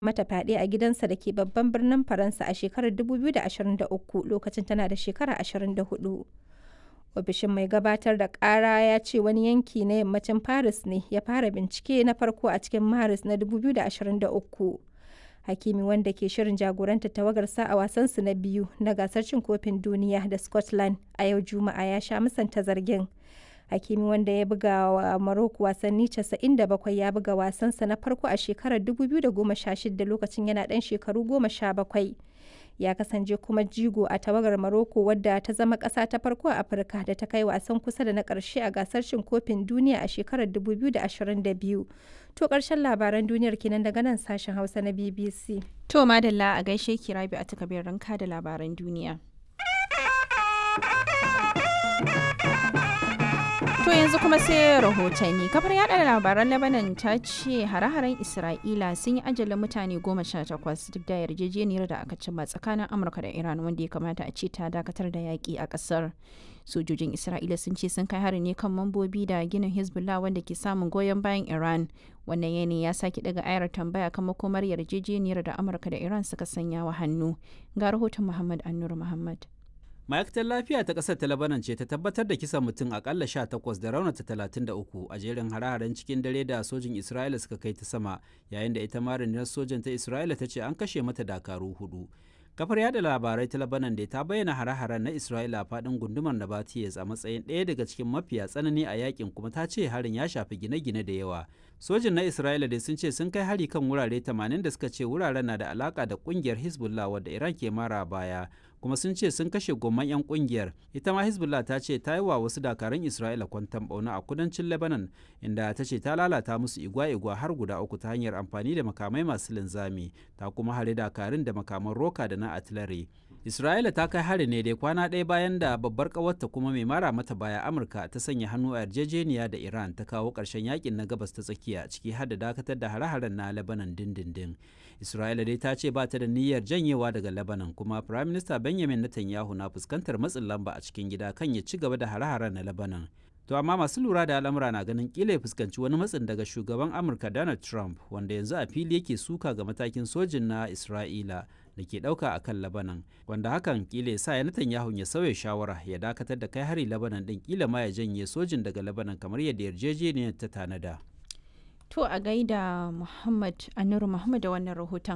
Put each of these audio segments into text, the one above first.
mata fyaɗe a gidansa da ke babban birnin Faransa a shekarar 2023 lokacin tana da shekara 24. Ofishin mai gabatar da ƙara ya ce wani yanki na yammacin Paris ne ya fara bincike na farko a cikin Maris na 2023. Hakimi wanda ke shirin jagorantar tawagarsa a wasansu na biyu na gasar cin kofin duniya da Scotland a yau Juma'a ya sha musanta zargin. Hakimi wanda ya buga wa Morocco wasanni 97 ya buga wasansa na farko a shekarar 2016 lokacin yana ɗan shekaru 17. Ya kasance kuma jigo a tawagar Morocco wadda ta zama ƙasa ta farko a Afirka da ta kai wasan kusa da na ƙarshe a gasar cin kofin duniya a shekarar 2022. To ƙarshen labaran duniyar kenan daga nan sashen Hausa na BBC. To madalla a gaishe ki Rabi a takabir ranka da labaran duniya. To yanzu kuma sai rahotanni. Kafar yada labaran Lebanon ta ce hare-haren Isra'ila sun yi ajalin mutane goma sha takwas duk da yarjejeniyar da aka cimma tsakanin Amurka da Iran wanda ya kamata a ce ta dakatar da yaƙi a ƙasar. Sojojin Isra'ila sun ce sun kai hari ne kan mambobi da ginin Hezbollah wanda ke samun goyon bayan Iran. Wannan yanayi ya sake daga ayar tambaya kan makomar yarjejeniyar da Amurka da Iran suka sanya wa hannu. Ga rahoton Muhammad Annur Muhammad. ma'aikatar lafiya ta ƙasar ta labanan ce ta tabbatar da kisan mutum akalla 18 da raunata 33 a jerin hare-haren cikin dare da sojin isra'ila suka kai ta sama yayin da ita ma rundunar sojan ta isra'ila ta ce an kashe mata dakaru hudu kafar yada labarai ta labanan da ta bayyana hare-haren na isra'ila a faɗin gundumar nabatiyes a matsayin ɗaya daga cikin mafiya tsanani a yakin kuma ta ce harin ya shafi gine-gine da yawa sojin na isra'ila dai sun ce sun kai hari kan wurare 80 da suka ce wuraren na da alaka da kungiyar hezbollah wadda iran ke mara baya kuma sun ce sun kashe gomman 'yan kungiyar ita ma hezbollah ta ce ta yi wa wasu dakarun isra'ila kwantan bauna a kudancin lebanon inda ta ce ta lalata musu igwa-igwa har guda uku ta hanyar amfani da makamai masu linzami ta kuma hare dakarun da makaman roka da na artillery isra'ila ta kai hari ne dai kwana ɗaya bayan da babbar ƙawarta kuma mai mara mata baya amurka ta sanya hannu a yarjejeniya da iran ta kawo ƙarshen yakin na gabas ta tsakiya ciki har da dakatar da hare-haren na lebanon dindindin isra'ila dai ta ce ba ta da niyyar janyewa daga lebanon kuma prime minister benjamin netanyahu na fuskantar matsin lamba a cikin gida kan ya ci gaba da hare-haren na lebanon to amma masu lura da al'amura na ganin kila ya fuskanci wani matsin daga shugaban amurka donald trump wanda yanzu a fili yake suka ga matakin sojin na isra'ila da ke ɗauka a kan labanan wanda hakan kila ya sa ya netanyahu ya sauya shawara ya dakatar da kai hari labanan ɗin kila ma ya janye sojin daga labanan kamar yadda yarjejeniyar ta tanada To a gaida Muhammad Anuru Muhammad da wannan rahoton.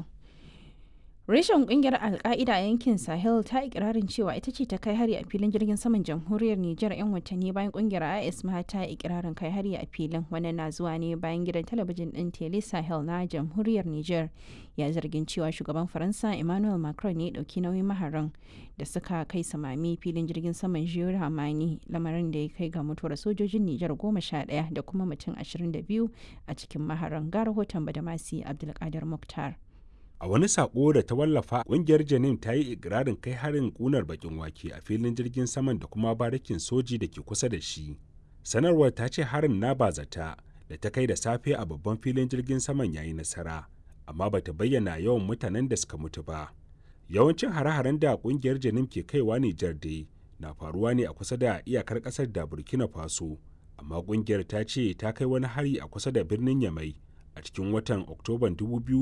Reshen kungiyar Alka'ida a yankin Sahel ta ikirarin cewa ita ce ta kai hari a filin jirgin saman jamhuriyar Nijar 'yan watanni bayan kungiyar IS ma ta ikirarin kai hari a filin wannan na zuwa ne bayan gidan talabijin din Tele Sahel na jamhuriyar Nijar ya zargin cewa shugaban Faransa Emmanuel Macron ne dauki nauyin maharan da suka kai samami filin jirgin saman Jiyo Hamani lamarin da ya kai ga mutuwar sojojin Nijar goma sha ɗaya da kuma mutum ashirin da biyu a cikin maharan ga rahoton Badamasi Abdulkadir Muktar. A wani sako da ta wallafa ƙungiyar Janin ta yi ikirarin kai harin kunar bakin wake a filin jirgin saman da kuma barikin soji da ke kusa da shi. Sanarwar ta ce harin na bazata da ta kai da safe a babban filin jirgin saman yayi nasara, amma bata bayyana yawan mutanen da suka mutu ba. Yawancin hare-haren da ƙungiyar Janin ke kaiwa Nijar dai na faruwa ne a kusa da iyakar ƙasar da Burkina Faso, amma ƙungiyar ta ce ta kai wani hari a kusa da birnin Yamai a cikin watan Oktoban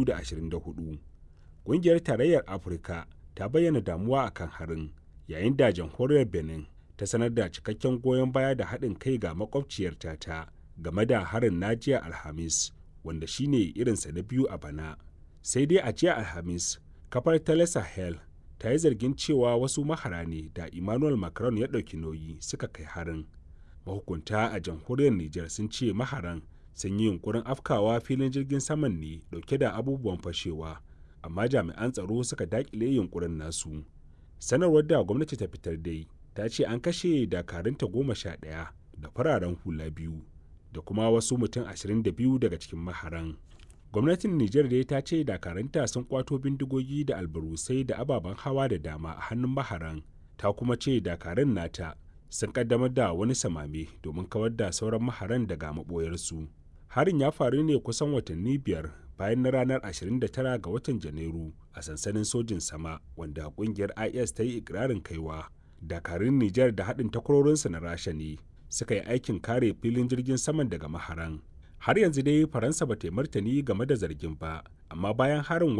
2024. Ƙungiyar Tarayyar Afirka ta bayyana damuwa a kan harin, yayin da jamhuriyar Benin ta sanar da cikakken goyon baya da haɗin kai ga makwabciyarta ta game da harin na jiya Alhamis, wanda shine irinsa na biyu a bana. Sai dai a jiya Alhamis, kafar Tele Sahel ta yi zargin cewa wasu mahara ne da Emmanuel Macron ya ɗauki nauyi suka kai harin. Mahukunta a jamhuriyar Nijar sun ce maharan sun yi yunkurin afkawa filin jirgin saman ne dauke da abubuwan fashewa amma jami'an tsaro suka dakile yunkurin nasu sanarwar da gwamnati ta fitar dai ta ce an kashe dakarunta goma sha ɗaya da fararen hula biyu da kuma wasu mutum ashirin da biyu daga cikin maharan gwamnatin nijar dai ta ce dakarunta sun kwato bindigogi da albarusai da ababen hawa da dama a hannun maharan ta kuma ce dakarun nata sun kaddamar da wani samame domin kawar da sauran maharan daga maɓoyarsu harin ya faru ne kusan watanni biyar bayan na ranar 29 ga watan janairu a sansanin sojin sama wanda kungiyar is ta yi ikirarin kaiwa dakarun nijar da haɗin takwarorinsa na rasha ne suka yi aikin kare filin jirgin saman daga maharan har yanzu dai faransa ba ta yi martani game da zargin ba amma bayan harin